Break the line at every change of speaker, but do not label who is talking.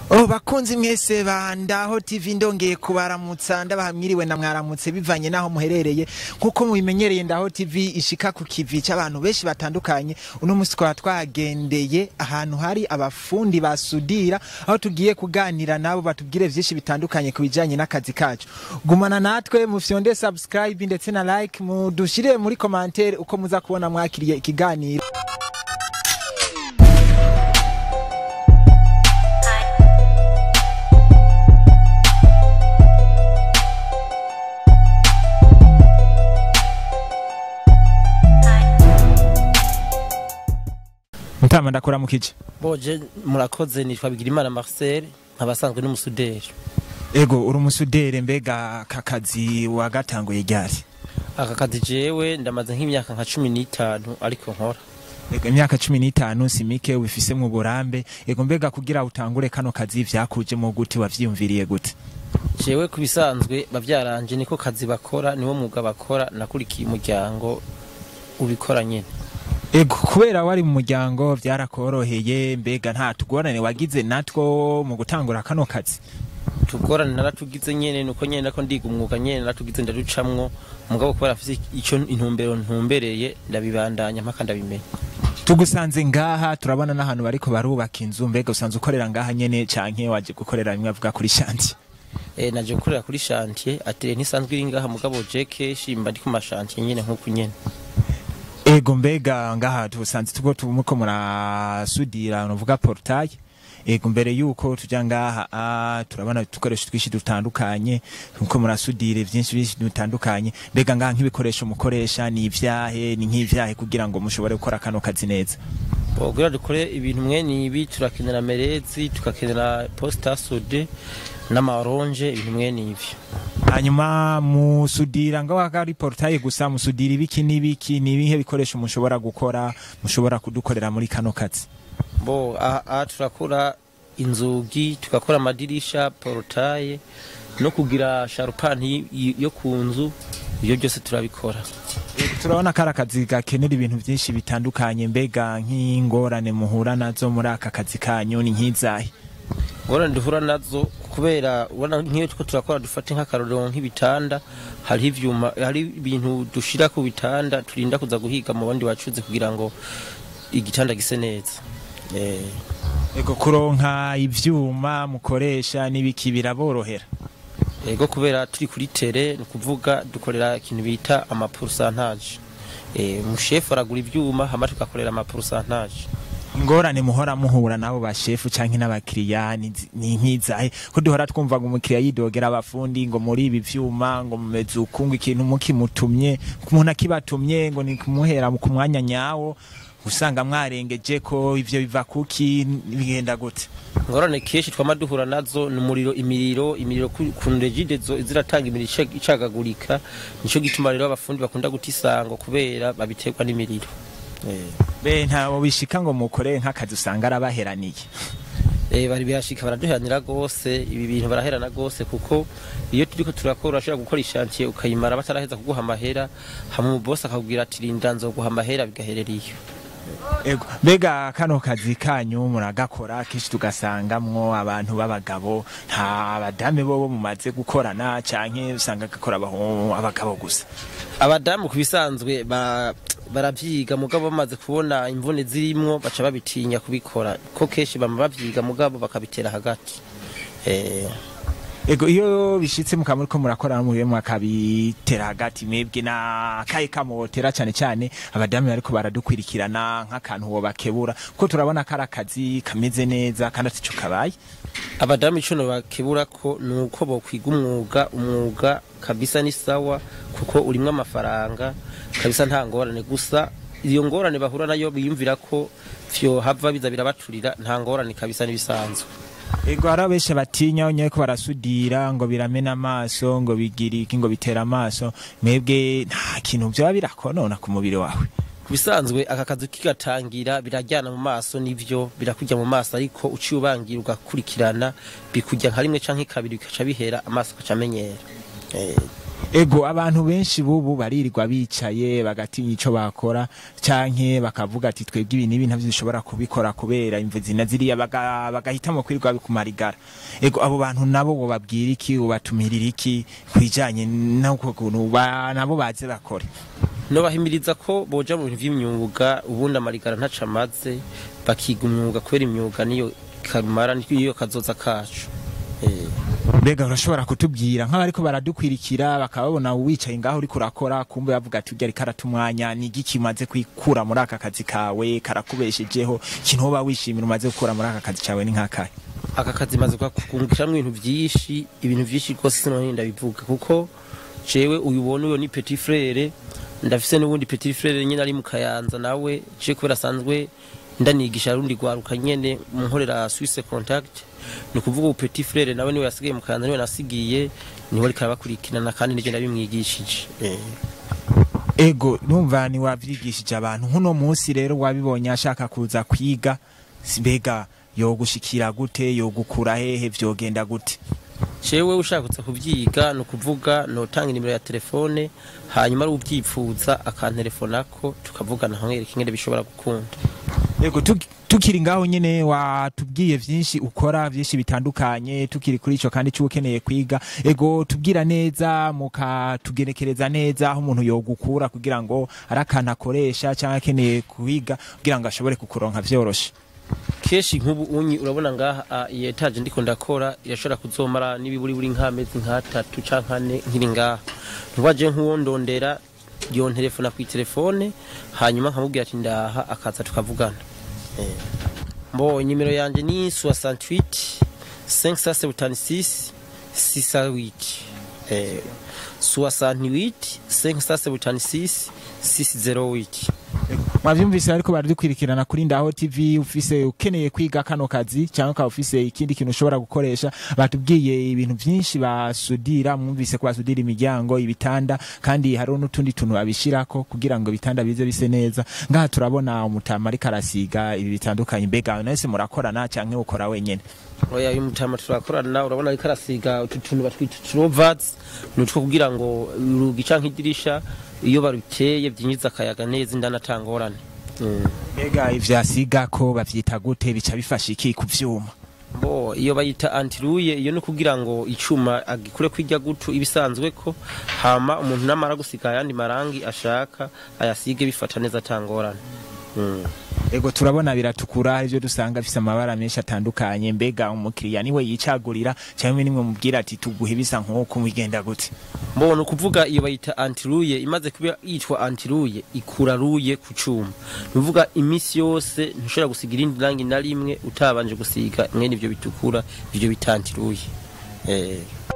Oh bakunzi mwese ba Ndaho TV ndongeye kubaramutsa ndabahamwiriwe na mwaramutse bivanye naho muherereye nkuko mubimenyereye Ndaho TV ishika ku kivi c'abantu benshi batandukanye uno musi twaba twagendeye ahantu hari abafundi basudira aho tugiye kuganira nabo batubwire vyinshi bitandukanye ku bijanye n'akazi kacu gumana natwe mufyonde subscribe ndetse na like mudushire muri commentaire uko muza kubona mwakiriye ikiganiro Mutama ndakora mukije
boje murakoze nitwa Bigirimana Marcel nkabasanzwe n'umusuderi
Ego uri umusudere mbega kakazi wagatanguye ryari
aka kazi jewe ndamaze nk'imyaka nka cumi n'itanu ariko nkora
Ego imyaka cumi n'itanu si mike ubifise mu burambe ego mbega kugira utangure kano kazi vyakuje mu gute wavyiyumviriye gute
jewe ku bisanzwe bavyaranje niko kazi bakora niwo mwuga bakora nakurikiye umuryango ubikora nyene
Ego kubera wari mu muryango vyarakoroheye mbega nta tugorane wagize natwo mu gutangura kano kazi
tugorane naratugize nyene nuko nyene nako ndiga umwuga nyene naratugize ndaducamwo mugabo kubera afise ico intumbero ntumbereye ndabibandanya mpaka ndabimenya
tugusanze ngaha turabona n'ahantu bariko barubaka inzu mbega usanze ukorera ngaha nyene canke waje gukorera bimwe avuga kuri shanti
eh naje gukorera kuri chantier ateye ntisanzwe iri ngaha mugabo je keshi mba ndi ku mashantier nyene nkuko nyene
Ego mbega ngaha tusanze tuko tumuko murasudira nuvuga portail Ego mbere yuko tuja ngaha ah, turabona tukoresho twishi dutandukanye nuko murasudire vyinshi byinshi dutandukanye mbega ngaha nk'ibikoresho mukoresha ni ivyahe ni nk'ivyahe kugira ngo mushobore gukora kano kazi neza
kugira dukore ibintu mwene ibi turakenera merezi tugakenera posita sode n'amaronje ibintu mwene ivyo
hanyuma musudira ngaho ari portail gusa musudira ibiki n'ibiki ni ibihe bikoresho mushobora gukora mushobora kudukorera muri kano kazi
bo aha aha turakora inzugi tugakora amadirisha porotaye no kugira sharupani y- yo ku nzu ibyo byose turabikora
turabona ko ari akazi gakenera ibintu byinshi bitandukanye mbega nk'ingorane muhura nazo muri aka kazi kanyu ni nk'izahe
ngorane duhura nazo kubera ubona nk'iyo tuko turakora dufate nk'akarorero nk'ibitanda hariho ivyuma hari ibintu dushira ku bitanda turinda kuza guhiga mu bandi bacuze kugira ngo igitanda gise neza eh
ego kuronka ivyuma mukoresha n'ibiki biraborohera
ego kubera turi kuri tere ni ukuvuga dukorera ikintu bita amapurusantaje eh umushefu aragura ivyuma hama tugakorera amapurusantaje
ingorane muhora muhura nabo bashefu canke n'abakiriya ni zi- ni nk'izahe ko duhora twumva ngo umukiriya yidogera abafundi ngo muri ibi vyuma ngo mumeze uku ngo ikintu mukimutumye umuntu akibatumye ngo ni kumuhera ku mwanya nyawo usanga mwarengeje ko ivyo biva kuki bigenda gute
ngorane kenshi twama duhura nazo ni umuriro imiriro imiriro ku ku regide zo ziratanga imiriro ica- icagagurika nico gituma rero abafundi bakunda guta isango kubera babiterwa n'imiriro eh
be ntabo bishika ngo mukorere nk'akazi usanga arabaheraniye
Eh, bari bihashika baraduheranira gose ibi bintu baraherana gose kuko iyo turiko turakora urashobora gukora ishantiye ukayimara bataraheza kuguha amahera hama umubosi akakubwira ati rinda nzoguha amahera bigaherera iyo
Ego, mbega kano kazi kanyu muragakora kenshi tugasangamwo abantu b'abagabo nta badame bobo mumaze gukorana canke usanga gakora abaho- abagabo gusa
abadamu ku bisanzwe ba- baravyiga mugabo bamaze kubona imvune zirimwo baca babitinya kubikora ko kenshi bama bavyiga mugabo bakabitera hagati eh,
Ego iyo bishitse mukaba muriko murakorana mubibe mwakabitera hagati mwebwe na kaye kamotera cane cane abadamu bariko baradukwirikirana nk'akantu wobakebura kuko turabona ko ari akazi kameze neza kandi atico kabaye
abadamu ico bakebura ko ni uko bokwiga umwuga umwuga kabisa ni sawa kuko urimwo amafaranga kabisa nta ngorane gusa iyo ngorane bahura nayo biyumvira ko vyohava biza birabaturira nta ngorane kabisa n'ibisanzwe
Ego hari abenshi batinya onye ko barasudira ngo biramena amaso ngo bigira iki ngo bitera amaso mwebwe nta kintu vyoba birakonona ku mubiri wawe
ku bisanzwe aka kazi kigatangira birajyana mu maso n'ivyo birakujya mu maso ariko uciye ubangira ugakurikirana bikujya nka rimwe canke kabiri bikaca bihera amaso agaca amenyera Eh,
ego abantu benshi bubu baririrwa bicaye bagatinya ico bakora canke bakavuga ati twebwe ibi nibi ntavyo dushobora kubikora kubera imvu zina ziriya baga- bagahitamo kwirirwa bikumarigara ego abo bantu nabo bobabwira iki ubatumirira iki kwijanye n'uko kuntu ba- nabo baze bakore
no bahimiriza ko boja mu bintu vy'imyuga ubundi amarigara ntaca amaze bakiga umwuga kubera imyuga niyo kamara niyo kazoza kacu eh.
mbega urashobora kutubwira nk'abariko baradukwirikira bakababona wicaye ngaho uriko urakora kumbe bavuga ati urya ariko aratumwanya ni igiki umaze kwikura muri aka kazi kawe karakubeshejeho ikintu woba wishimira umaze gukura muri aka kazi cawe ni nk'akahe
aka kazi maze kungukiramwo ibintu vyinshi ibintu vyinshi rwose sinohini ndabivuga kuko jewe uyu ubona uyo ni petit frere ndafise n'ubundi petit frere nyene ari mu kayanza nawe je kubera asanzwe ndanigisha rundi rwaruka nyene mu nkorera Swiss Contact ni ukuvuga ubu petit frere nawe niwe yasigaye mu kayanza niwe nasigiye niwe ariko arabakurikirana kandi nije ndabimwigishije eh.
ego numva ni wavyigishije abantu nk'uno munsi rero wabibonye ashaka kuza kwiga si- mbega yogushikira gute yogukura hehe vyogenda gute
jewe ushakutse kuvyiga ni ukuvuga notanga inimero ya telefone hanyuma ari uvyipfuza akantelefonako tukavugana nkamwereka ingene bishobora gukunda
Ego tuki- tukiri ngaho nyene watubwiye vyinshi ukora vyinshi bitandukanye tukiri kuri ico kandi cyukeneye kwiga ego tubwira neza mukatugerekereza neza aho umuntu yogukura kugira ngo ari akantu akoresha cyangwa akeneye kwiga kugira ngo ashobore kukuronka vyoroshe
kenshi nk'ubu unyi urabona ngaha ah, iyi etaje ndiko ndakora irashobora kuzomara n'ibiburi buri nk'amezi nk'atatu canke ane nkiri ngaha ntiwaje nk'uwo ndondera yontelefona ku telefone hanyuma nkamubwira ati ndaha akaza tukavugana eh. mbo nimero yanje ni 68 576 608 eh 68 576 608
mwavyumvise ariko baradukwirikirana kuri ndaho tv ufise ukeneye kwiga kano kazi cyangwa ukaba ufise ikindi kintu ushobora gukoresha batubwiye ibintu vyinshi basudira mwumvise ko basudira imiryango ibitanda kandi hariho n'utundi tuntu babishirako kugira ngo ibitanda bize bise neza ngaha turabona umutama ariko arasiga ibi bitandukanye mbega nahise murakorana cyangwa ukora wenyene
oya uyu mutama turakorana urabona ariko arasiga utu tuntu batwita turovazi ni utwo kugira ngo urugi canke idirisha iyo baruteye byinjiza akayaga neza indani atangorane mm.
mbega ivyasiga ko bavyita gute bica bifasha iki ku vyuma
bo iyo bayita antiruye iyo ni kugira ngo icuma agikure kwirya gutu ibisanzwe ko hama umuntu namara gusiga ayandi marangi ashaka ayasige bifata neza atangorane mm.
ego turabona biratukura ivyo dusanga bifise amabara menshi atandukanye mbega umukiriya niwe yicagurira cyangwa nimwe mubwira ati tuguhe bisa nk'uko mwigenda gute
mbona ukuvuga iyo bayita antiruye imaze kuba yitwa antiruye ikura ruye ku cuma nuvuga imisi yose ntushobora gusiga irindi rangi na rimwe utabanje gusiga mwene ivyo bitukura ivyo bita antiruye eh.